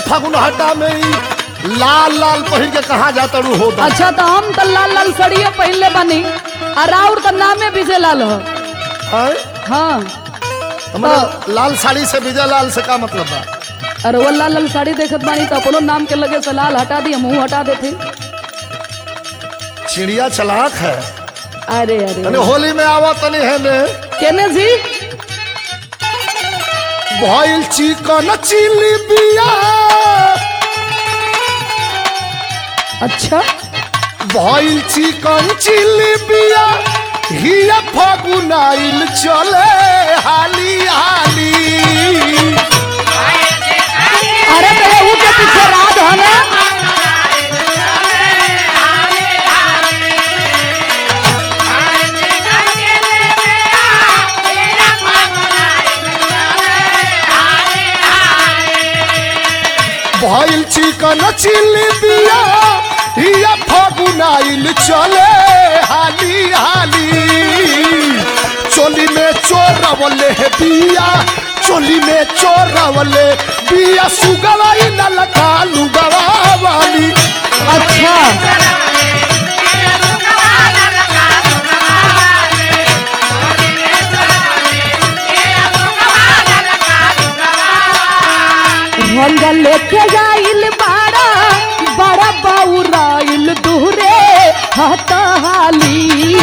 फागुन हटा में ही लाल लाल पहिन के कहा जाता रू हो अच्छा तो हम तो लाल लाल सड़िए पहनले बानी और और तो नामे विजय लाल हो हाँ हमारा लाल साड़ी से विजय लाल से का मतलब बा अरे वो लाल लाल साड़ी देखत बानी तो अपनो नाम के लगे से लाल हटा दिए मुंह हटा देते चिड़िया चलाक है अरे अरे तनी होली में आवा तनी है ने केने जी भइल चिकन चिली बिया अच्छा भइल चिकन चिली बिया हिया फागुन आइल चले हाली हाली अरे तेरे ऊ के पीछे राज है ना भइल चिकन चिली बिया हिया फागुन आइल चले हाली हाली चोली में चोरवले है बिया चोली में चोरवले बिया सुगवाई ललका लुगवा वाली अच्छा रंग लेके जाइल बाड़ा बड़ा बाउराइल दूरे हताली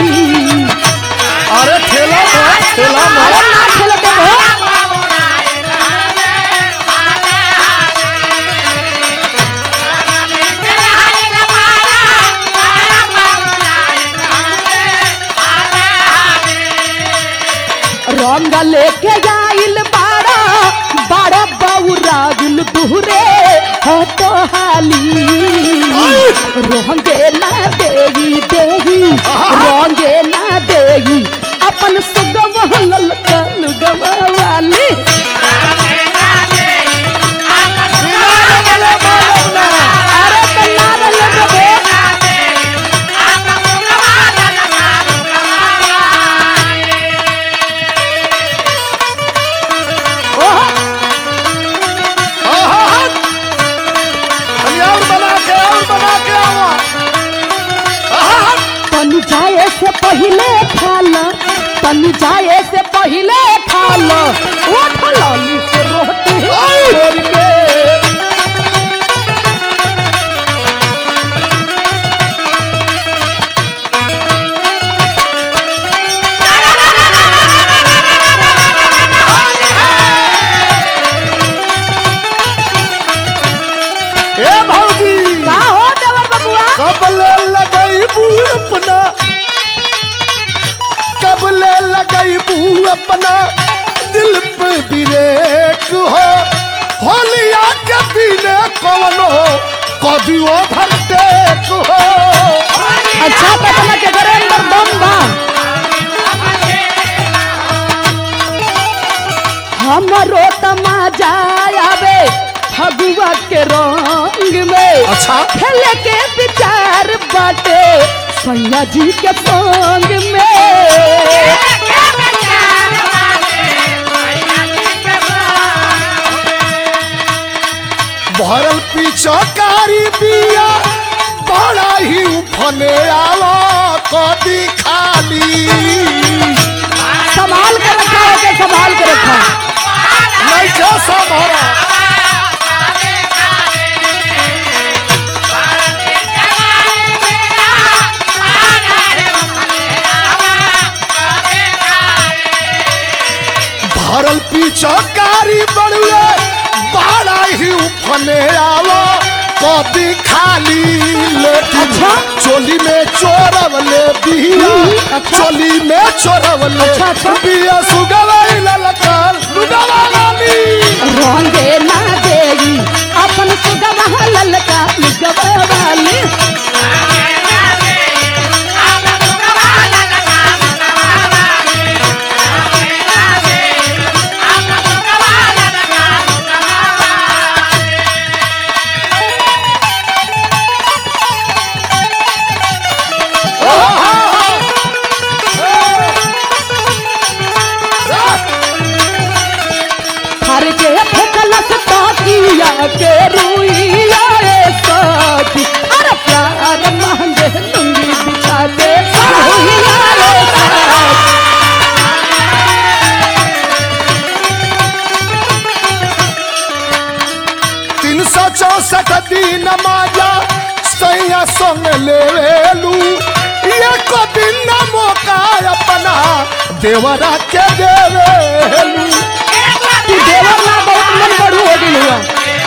अरे ठेला में ठेला में अरे ना खेलते हो रंग लेके जाइल बाड़ा बड़ा बाउराइल दूरे हताली रंगे ना देगी देगी रंगे ना देगी अपन सुगम ललका लुगवा वाली अरे कन्ना लगबे ओहो आहा! अरे और बना के और बना के आवा आहा! तनी जाए से पहले खाला तनी जाए से पहले खाला उठ लाली से रोटी छोड़ के ए भौजी का हो देवर बबुआ कब ले लगई बू अपना कब ले लगई बू अपना दिल पे ब्रेक हो होलिया के पीने कौन हो कभी ओवरटेक हो अच्छा पता के घरे अंदर दम बा हमरो तमाजा आवे फगुआ के रंग में अच्छा खेले के विचार बाटे सैया जी के संग में भरल पिछकारी बिया बड़ा ही उफने आवा कदी खाली संभाल के रखा है के संभाल के रखा लइका सब हरा भरल पिछकारी बड़ुए बड़ा ही उफने आवा कदी खाली लेकिन अच्छा। चोली में चोरवले बिया अच्छा। चोली में चोरवले अच्छा, अच्छा। बिया सुगवाई ललकार सुगवा वाली रंगे ना देगी अपन सुगवा ललका लुगवा वाली हर के फेकलस ताकिया के रू सैया संग लेवेलू ये को दिन न मौका अपना देवरा के देवेलू तू देवर ना बहुत मन बढ़ू हो गई हुआ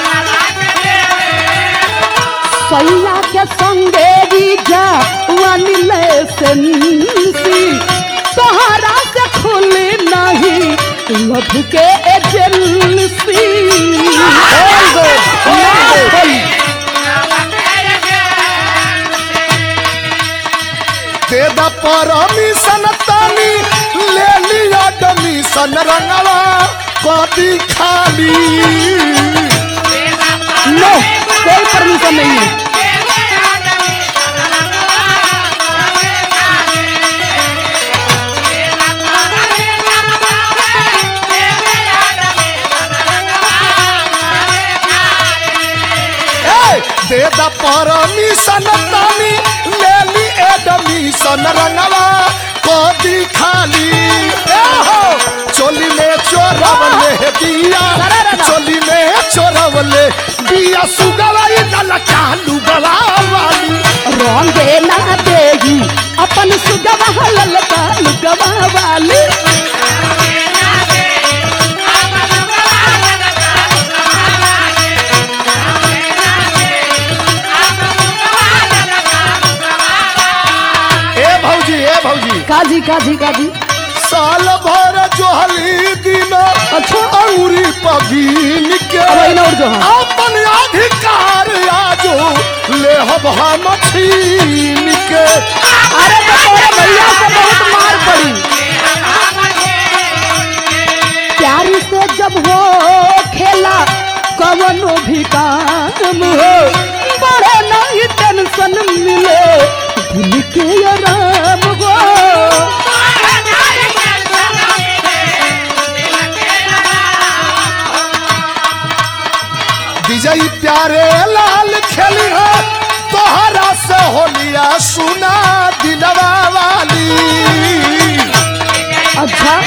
सैया के संगे भी जा वानिले सेंसी तोहरा से खुली नहीं लभ के एजेंसी खोल दो खोल दो दे द परमिशन तनी ले लिया डमीशन रंगवा कदी खाली नो कोई परमिशन नहीं है ए, दे द परमिशन तनी ले ली एडमिशन रंगवा कदी खाली ए हो चोली में चोरवले दिया चोली में चोरवले दिया सुगवाई दल चालू गवा वाली रोंगे ना देगी अपन सुगवा ललका लुगवा वाली ए भौजी ए भौजी काजी काजी काजी साल भर जोहली दिन अच्छा। औरी पगीन के अब अइना और जो हाँ। अपन अधिकार आजो ले हम छीन के अरे तो तोरे भैया से बहुत मार पड़ी प्यार से जब हो खेला कवनो भी काम हो बड़े नहीं टेंशन मिले दिल के आराम हो विजयी प्यारे लाल खेली है तोहरा से होलिया सुना दिलवा वाली अच्छा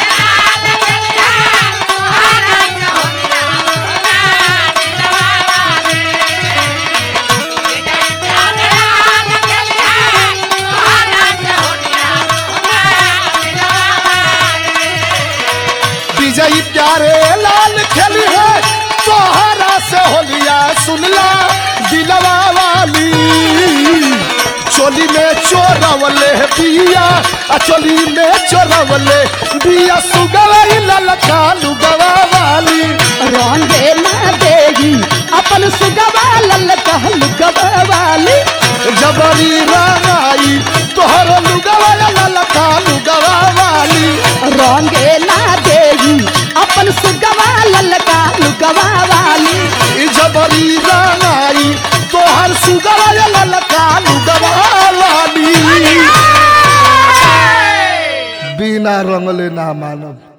विजयी प्यारे लाल खेली है तोहरा से होलिया सुनला दिलवा वाली चोली में चोरवले बिया आ चोली में चोरवले बिया सुगवाई ललका लुगवा वाली रोंगे ना देगी अपन सुगवा ललका लुगवा वाली जबरी रंगाई तोहर लुगवा ललका लुगवा वाली रोंगे ना देगी अपन सुगवा ललका लुगवा वाली ई जबरी रंगाई तोहर सुगवा ललका लुगवा वाली बिना रंगले ना मानब